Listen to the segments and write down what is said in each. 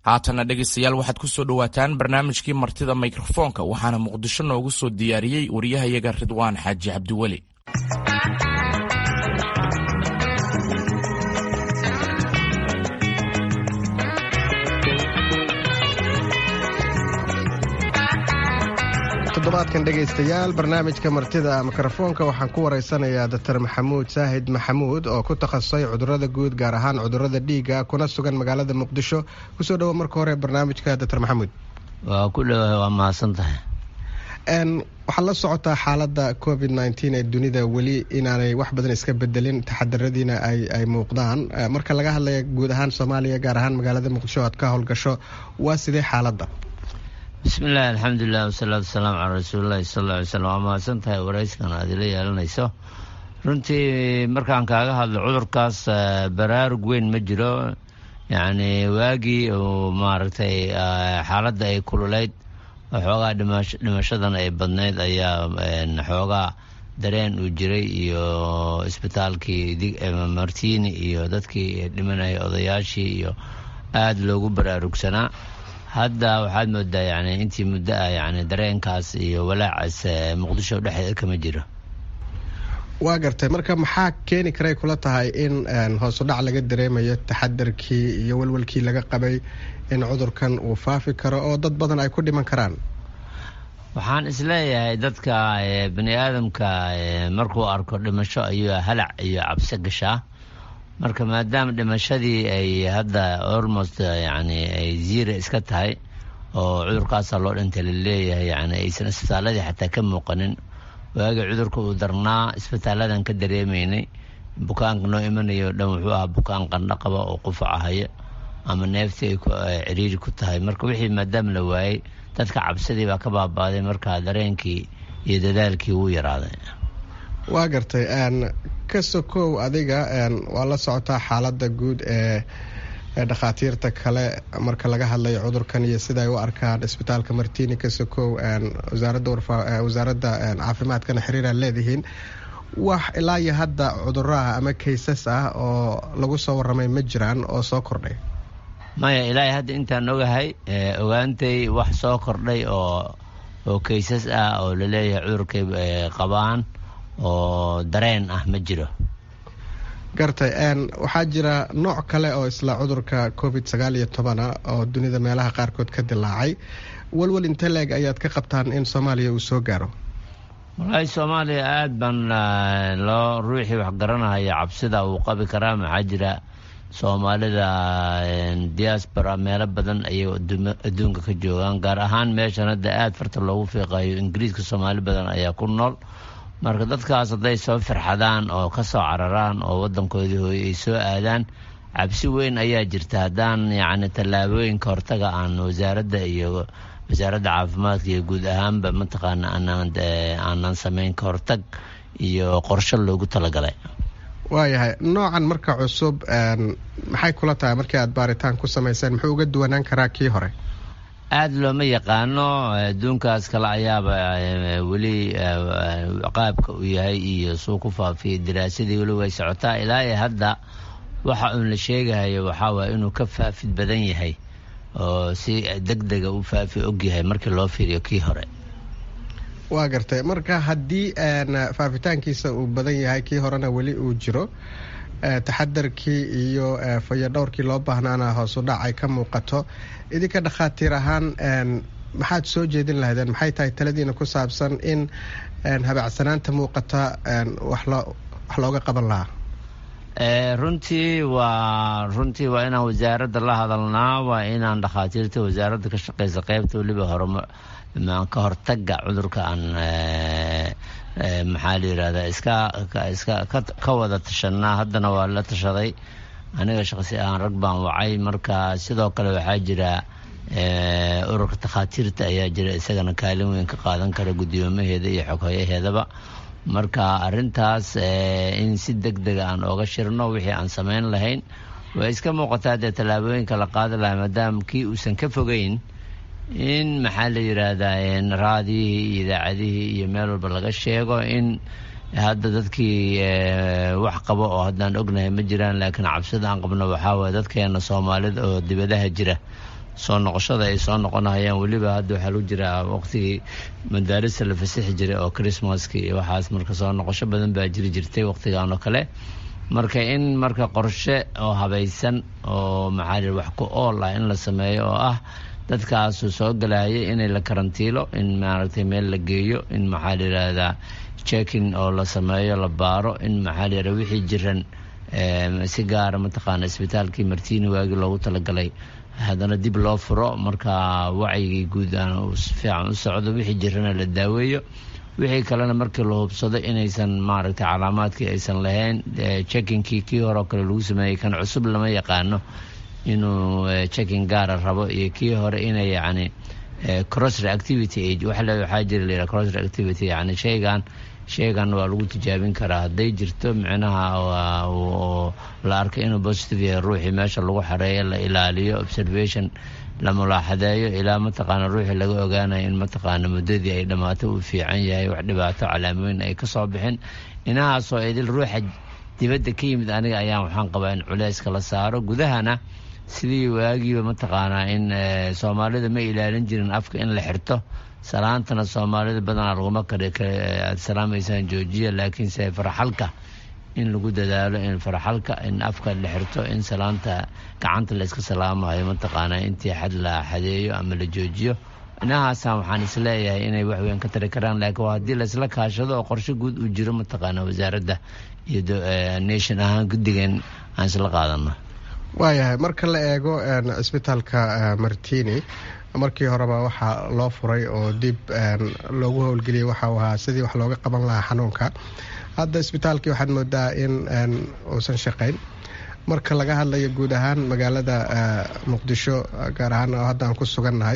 haatana dhegaystayaal waxaad ku soo dhowaataan barnaamijkii martida mikrofoonka waxaana muqdisho noogu soo diyaariyey wariyahayaga ridwaan xaaji cabdiweli toddobaadkan dhegaystayaal barnaamijka martida mikrofoonka waxaan ku waraysanayaa doctor maxamuud saahid maxamuud oo ku takhasusay cudurada guud gaar ahaan cudurada dhiiga kuna sugan magaalada muqdisho kusoo dhowo marka hore barnaamijka doctor maxamuud waa ku dhowahay waa mahadsan tahay waxaad la socotaa xaalada covid nteen ee dunida weli inaanay wax badan iska bedelin taxadaradiina ay muuqdaan marka laga hadlaya guud ahaan soomaaliya gaar ahaan magaalada muqdisho aad ka howlgasho waa sidee xaaladda bismillahi alxamdulilah wasalaatu wasalaamu calaa rasuulillahi sal alla alay slam waa mahadsan tahay warayskan aad ila yeelanayso runtii markaan kaaga hadlo cudurkaas baraarug weyn ma jiro yacni waagii uu maaragtay xaaladda ay kululeyd xoogaa dhimashadan ay badnayd ayaa xoogaa dareen uu jiray iyo isbitaalkii martiini iyo dadkii dhimanayay odayaashii iyo aada loogu baraarugsanaa hadda waxaad moodaa yani intii muddo ah yani dareenkaas iyo walaacaas muqdisho dhexdeeda kama jiro waa gartay marka maxaa keeni karay kula tahay in hoosu dhac laga dareemayo taxadarkii iyo walwalkii laga qabay in cudurkan uu faafi karo oo dad badan ay ku dhiman karaan waxaan isleeyahay dadka bani aadamka markuu arko dhimasho ayuu halac iyo cabsi gashaa marka maadaama dhimashadii ay hadda almost yani ay ziira iska tahay oo cudurkaasaa loo dhintay laleeyahay yani aysan isbitaaladii xataa ka muuqanin waagii cudurka uu darnaa isbitaaladan ka dareemaynay bukaanka noo imanayo dhan wuxuu ahaa bukaan qandho qaba oo qufacahaya ama neeftii ay ciriiri ku tahay marka wixii maadaama la waayey dadka cabsidii baa ka baabaaday markaa dareenkii iyo dadaalkii wuu yaraaday waa gartay ka sokow adiga waa la socotaa xaalada guud ee dhakhaatiirta kale marka laga hadlayo cudurkan iyo sida ay u arkaan isbitaalka martini ka sokow wasaaradda caafimaadkana xiriiraan leedihiin wax ilaa iyo hadda cuduraha ama kaysas ah oo lagu soo waramay ma jiraan oo soo kordhay maya ilaahay hadda intaan ogahay ogaantay wax soo kordhay oo oo kaysas ah oo laleeyahay cudurkay qabaan oo dareen ah ma jiro gartay waxaa jira nooc kale oo isla cudurka covid sagaal iyo tobana oo dunida meelaha qaarkood ka dilaacay walwal inte leeg ayaad ka qabtaan in soomaaliya uu soo gaaro wallaahi soomaaliya aada baan loo ruuxii wax garanahaya cabsida uu qabi karaa maxaa jira soomaalida diaspora meelo badan ayay adduunka ka joogaan gaar ahaan meeshan hadda aada farta loogu fiiqayo ingiriiska soomaali badan ayaa ku nool marka dadkaas hadday soo firxadaan oo ka soo cararaan oo waddankoodii hooye ay soo aadaan cabsi weyn ayaa jirta haddaan yacni tallaabooyinka hortaga aan wasaaradda iyo wasaaradda caafimaadka iyo guud ahaanba mataqaana aanaan aanan samayn ka hortag iyo qorsho loogu talagalay waayahay noocan marka cusub maxay kula tahay markii aad baaritaan ku samayseen muxuu uga duwanaan karaa kii hore aada looma yaqaano adduunkaas kale ayaaba weli qaabka uu yahay iyo suu ku faafiyay daraasadii weli way socotaa ilaa iyo hadda waxa uun la sheegahayo waxaa waaya inuu ka faafid badan yahay oo si deg dega u faafi ogyahay markii loo fiiriyo kii hore waa gartay marka haddii faafitaankiisa uu badan yahay kii horena weli uu jiro taxadarkii iyo fayadhowrkii loo baahnaana hoosu dhac ay ka muuqato idinka dhakhaatiir ahaan maxaad soo jeedin lahaydeen maxay tahay taladiina ku saabsan in habacsanaanta muuqata wax looga qaban lahaa runtii waa runtii waa inaan wasaaradda la hadalnaa waa inaan dhakhaatiirta wasaaradda ka shaqeysa qeybta weliba horema ka hortaga cudurka aan maxaa la yirahdaa iska iska ka wada tashanaa haddana waa la tashaday aniga shaqsi ahaan rag baan wacay marka sidoo kale waxaa jira ururka takhaatiirta ayaa jira isagana kaalin weyn ka qaadan kara guddoomaheeda iyo xoghoyaheedaba marka arintaas in si deg dega aan ooga shirno wixii aan samayn lahayn way iska muuqataa dee tallaabooyinka la qaadi lahaa maadaama kii uusan ka fogeyn in maxaa la yidhaahdaa raadiyihii iyo idaacadihii iyo meel walba laga sheego in hadda dadkii wax qabo oo haddaan ognahay ma jiraan laakiin cabsida aan qabno waxaa waye dadkeena soomaalida oo dibadaha jira soo noqoshada ay soo noqonahayaan weliba hadda waxaa lagu jiraa waqtigii madaarista la fasixi jiray oo christmaska iyo waxaas marka soo noqosho badan baa jiri jirtay waqtigan oo kale marka in marka qorshe oo habaysan oo maxaa wax ku ool ah in la sameeyo oo ah dadkaasu soo galaya inay la karantiilo in maaragtay meel la geeyo in maxaa la yidhaahdaa checkin oo la sameeyo la baaro in maxaa la yidhahda wixii jiran si gaara mataqaana isbitaalkii martiini waagii loogu talagalay haddana dib loo furo marka wacyigii guud aan si fiican u socdo wixii jirana la daaweeyo wixii kalena markii la hubsado inaysan maaragtay calaamaadkii aysan lahayn checkinkii kii horeo kale lagu sameeyey kan cusub lama yaqaano inuu checking gaara rabo iyo kii hore inay yacni cross reactivity age waxa le waxaa jira la yidhaha cross reactivity yacni shaygan shaygan waa lagu tijaabin karaa hadday jirto micnaha oo la arkay inuu positive yahay ruuxii meesha lagu xareeyo la ilaaliyo observation la mulaaxadeeyo ilaa mataqaana ruuxii laga ogaanayo in mataqaana muddadii ay dhammaato uu fiican yahay wax dhibaato calaamooyin ay ka soo bixin inahaasoo idil ruuxa dibadda ka yimid aniga ayaan waxaan qabaa in culeyska la saaro gudahana sidii waagiiba mataqaanaa in soomaalida ma ilaalin jirin afka in la xirto salaantana soomaalida badanaa laguma kar aad salaamaysaan joojiya laakiinse faraxalka in lagu dadaalo in faraxalka in afka la xirto in salaanta gacanta la iska salaamayo mataqaanaa intii xad la xadeeyo ama la joojiyo inahaasaan waxaan isleeyahay inay waxweyn ka tari karaan laakiin waa haddii laisla kaashado oo qorshe guud uu jiro mataqaana wasaaradda iyo nation ahaan guddigan aan isla qaadano waayahay marka la eego cisbitaalka martini markii horeba waxaa loo furay oo dib loogu howlgeliyay waxau ahaa sidii wax looga qaban lahaa xanuunka hadda isbitaalkii waxaad moodaa in uusan shaqayn marka laga hadlayo guud ahaan magaalada muqdisho gaar ahaan oo hadda aan ku sugannahay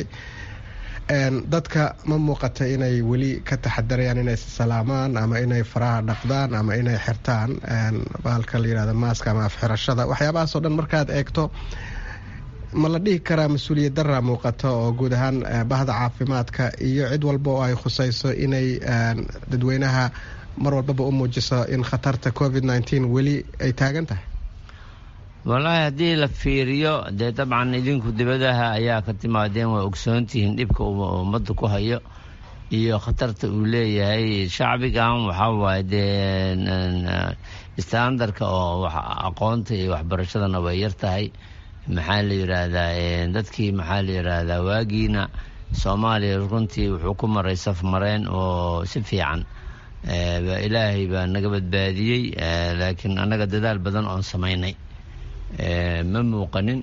dadka ma muuqata inay weli ka taxadarayaan inay salaamaan ama inay faraha dhaqdaan ama inay xirtaan bahalka la yihahdo maaska ama afxirashada waxyaabahaasoo dhan markaad eegto ma la dhihi karaa mas-uuliyad daraa muuqato oo guud ahaan bahda caafimaadka iyo cid walba oo ay khusayso inay dadweynaha mar walbaba u muujiso in khatarta covid nneteen weli ay taagan tahay wallaahi haddii la fiiriyo dee dabcan idinku dibadaha ayaa ka timaadeen waa ogsoontihiin dhibka uu ummadda ku hayo iyo khatarta uu leeyahay shacbigan waxaa waaye dee standarka oo aqoonta iyo waxbarashadana way yar tahay maxaa la yidhaahdaa dadkii maxaa la yidhaahdaa waagiina soomaaliya runtii wuxuu ku maray saf mareen oo si fiican ilaahay baa naga badbaadiyey laakiin annaga dadaal badan oon samaynay ma muuqanin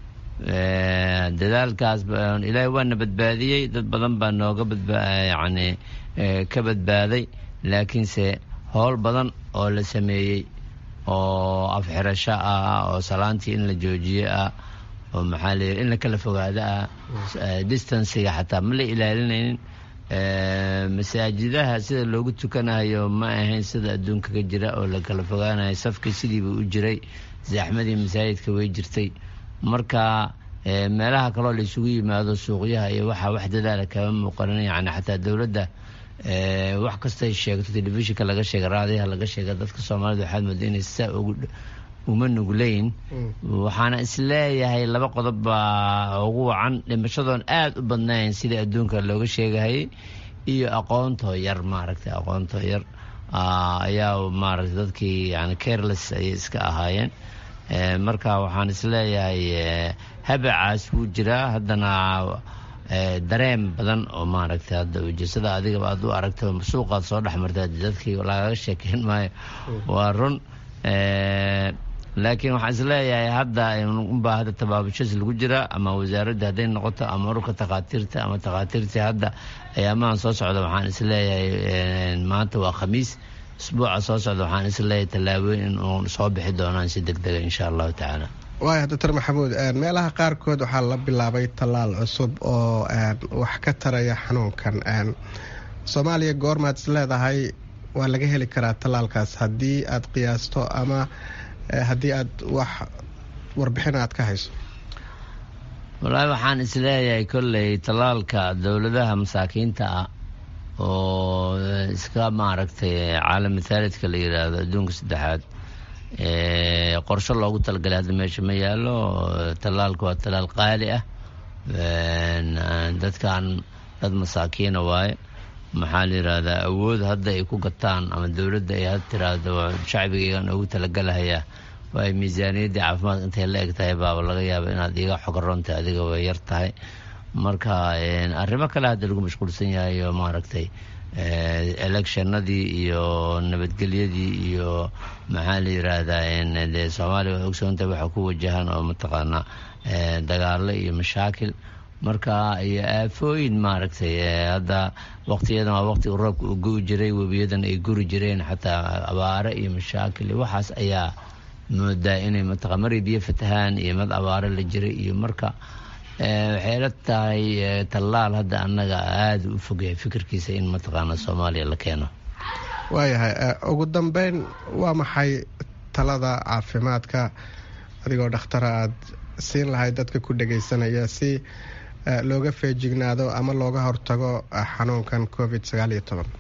dadaalkaas ilaahay waana badbaadiyey dad badan baa nooga yani ka badbaaday laakiinse howl badan oo la sameeyey oo afxirasho ah oo salaantii in la joojiyo ah oo maxaa la in la kala fogaado ah distansiga xataa ma la ilaalinaynin masaajidaha sida loogu tukanayo ma ahayn sida adduunka ka jira oo la kala fogaanayo safkii sidiiba u jiray zaxmadii masaajidka way jirtay marka meelaha kaloo la isugu yimaado suuqyaha iyo waxaa wax dadaala kama muuqanin yani xataa dowladda wax kastay sheegto telefishinka laga sheega raadiyaha laga sheega dadka soomaalida waxaad mooda inay saa uma nugleyn waxaana isleeyahay laba qodob baa ugu wacan dhimashadoon aada u badnayn sidai adduunka looga sheegahayay iyo aqoontoo yar maaragtay aqoontoo yar ayaa maaragtay dadkii yani careless ayay iska ahaayeen marka waxaan isleeyahay habacaas wuu jiraa haddana dareen badan oo maaragtay hadda ujeesada adigaba aad u aragta suuqaad soo dhex marta dadkii lagaga sheekeyn maayo waa run laakiin waxaan isleeyahay hadda unbaa hadda tabaabashas lagu jiraa ama wasaaradda hadday noqoto ama ururka takhaatiirta ama takhaatiirtii hadda ayaamahan soo socda waxaan isleeyahay maanta waa khamiis isbuuca soo socda waxaan isleeyahay tallaabooyin in uu soo bixi doonaan si deg dega insha allahu tacaala waaya doctor maxamuud meelaha qaarkood waxaa la bilaabay tallaal cusub oo wax ka taraya xanuunkan soomaaliya goormaad is leedahay waa laga heli karaa tallaalkaas haddii aad qiyaasto ama haddii aad wax warbixin aad ka hayso wallaahi waxaan isleeyahay kolley tallaalka dowladaha masaakiinta ah oo iska maaragtay caalam mithaalidka la yidhaahdo adduunka saddexaad qorsho loogu talagalay hadda meesha ma yaallo tallaalka waa tallaal qaali ah dadkan dad masaakiina waaye maxaa la yidhaahdaa awood hadda ay ku gataan ama dowladda ay had tiraahdo shacbigaygan ugu talagalahayaa waay miisaaniyaddii caafimaadka intay la eg tahay baaba laga yaaba inaad iga xogaroonta adiga way yar tahay marka arrimo kale hadda lagu mashquulsan yahay oo maaragtay electionadii iyo nabadgelyadii iyo maxaa la yiraahdaa dee soomaaliya waa ogsoonta waxa ku wajahan oo mataqaanaa dagaalo iyo mashaakil marka iyo aafooyin maaragtay hadda waqtiyadan waa waqtiga roobka uu gui jiray webiyadan ay guri jireen xataa abaare iyo mashaakil iyo waxaas ayaa moodaa inay mataqa maray biyo fatahaan iyo mad abaare la jiray iyo marka waxay la tahay tallaal hadda annaga aada u fogyahay fikirkiisa in mataqaana soomaaliya la keeno waayahay ugu dambeyn waa maxay talada caafimaadka adigoo dhakhtara aada siin lahayd dadka ku dhagaysanaya si looga feejignaado ama looga hortago xanuunkan covid sagaal iyo toban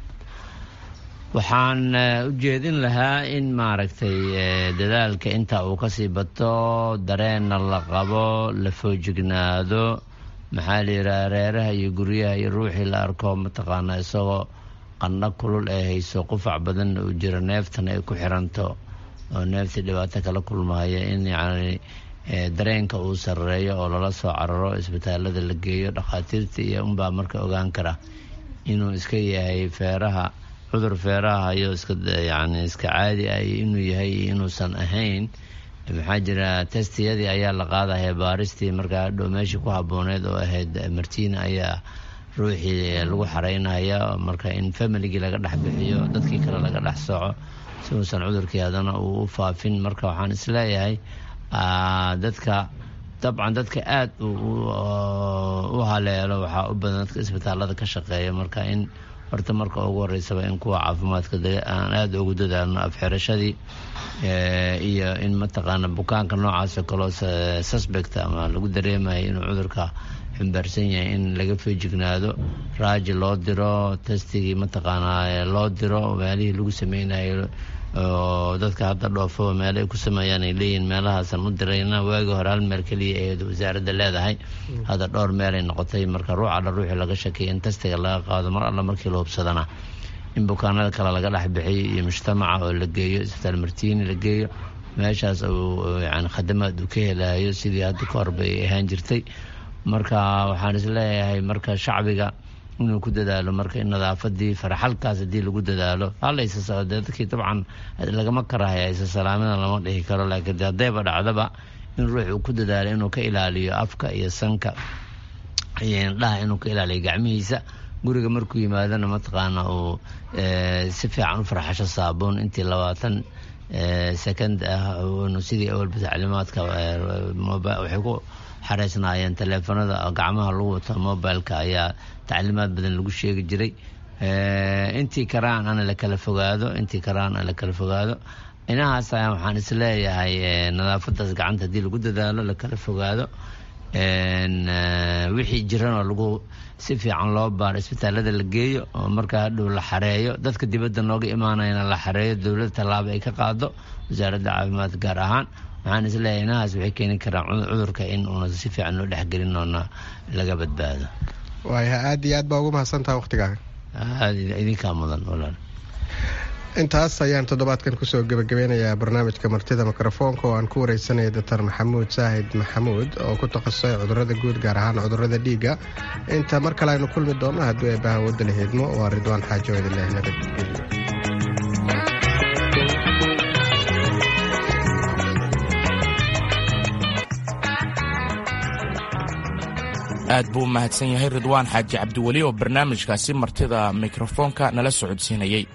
waxaan u jeedin lahaa in maaragtay dadaalka inta uu kasii bato dareenna la qabo la foojignaado maxaa la yidhaha reeraha iyo guryaha iyo ruuxii la arko mataqaana isagoo qandho kulul ee hayso qufac badanna uu jiro neeftana ay ku xiranto oo neeftii dhibaato kala kulmahaya in yacni dareenka uu sareeyo oo lala soo cararo isbitaalada la geeyo dhakhaatiirta iyo unbaa marka ogaan kara inuu iska yahay feeraha cudur feeraha iyo iska yani iska caadi ah iyo inuu yahay iyo inuusan ahayn maxaa jira testiyadii ayaa la qaadaya baaristii markaa hadhow meeshii ku habooneed oo ahayd martiina ayaa ruuxii lagu xareynaya marka in familigii laga dhex bixiyo dadkii kale laga dhex soco si uusan cudurkii haddana uu u faafin marka waxaan isleeyahay dadka dabcan dadka aada u haleelo waxaa u badan dadka isbitaalada ka shaqeeya marka in horta marka ugu horeysaba in kuwa caafimaadka aan aada ugu dadaalno afxirashadii iyo in mataqaana bukaanka noocaasoo kaloo suspect ama lagu dareemayo inuu cudurka xumbaarsan yahay in laga feejignaado raaji loo diro testigii mataqaanaa loo diro meelihii lagu sameynayo oo dadka hadda dhoofo meel ay ku sameeyaan ay leeyihin meelahaasan u dirayna waagii hore hal meel keliya ee wasaaradda leedahay hadda dhowr meelay noqotay marka ruux alla ruuxii laga shakeeya in testiga laga qaado mar alla markii la hubsadana in bukaanada kale laga dhex bixiyo iyo mujtamaca oo la geeyo isbitaal martiini la geeyo meeshaas uu yani khadamaad uu ka helayo sidii hadda ka horba ay ahaan jirtay marka waxaan isleeyahay marka shacbiga inuu ku dadaalo marka in nadaafadii faraxalkaas haddii lagu dadaalo halaysa dadkii dabcan lagama karahaya isa salaamada lama dhihi karo laakiin haddayba dhacdaba in ruux uu ku dadaalo inuu ka ilaaliyo afka iyo sanka iyo indhaha inuu ka ilaaliyo gacmihiisa guriga markuu yimaadana mataqaana uu si fiican u farxasho saabuun intii labaatan second ah sidii awalba tacliimaadka waxay ku xareysnaayeen taleefanada gacmaha lagu wato mobileka ayaa tacliimaad badan lagu sheegi jiray intii karaan ana la kala fogaado intii karaan ana la kala fogaado inahaas ayaa waxaan isleeyahay nadaafadaas gacanta haddii lagu dadaalo la kala fogaado wixii jiranoo lagu si fiican loo baaro isbitaalada la geeyo oo markaa hadhow la xareeyo dadka dibadda nooga imaanayana la xareeyo dowladda tallaabo ay ka qaado wasaaradda caafimaad gaar ahaan waxaan isleeyahay inahaas waxay keeni karaan cudurka in uuna si fiican loo dhexgelin oona laga badbaado waaya aada iyo aad baa ugu mahadsantaha waktigaaga aad idinkaa mudan walaal intaas ayaan toddobaadkan kusoo gebagabeynayaa barnaamijka martida mikrofoonka oo aan ku wareysanaya doctor maxamuud saahid maxamuud oo ku takhasusay cudurada guud gaar ahaan cudurada dhiigga inta mar kale aynu kulmi doonno haddii ay bahawadda la hiidmo waa ridwaan xaajo idinleh nabadgelyo aad buu u mahadsan yahay ridwaan xaaji cabdiweli oo barnaamijkaasi martida mikrofoonka nala socodsiinayey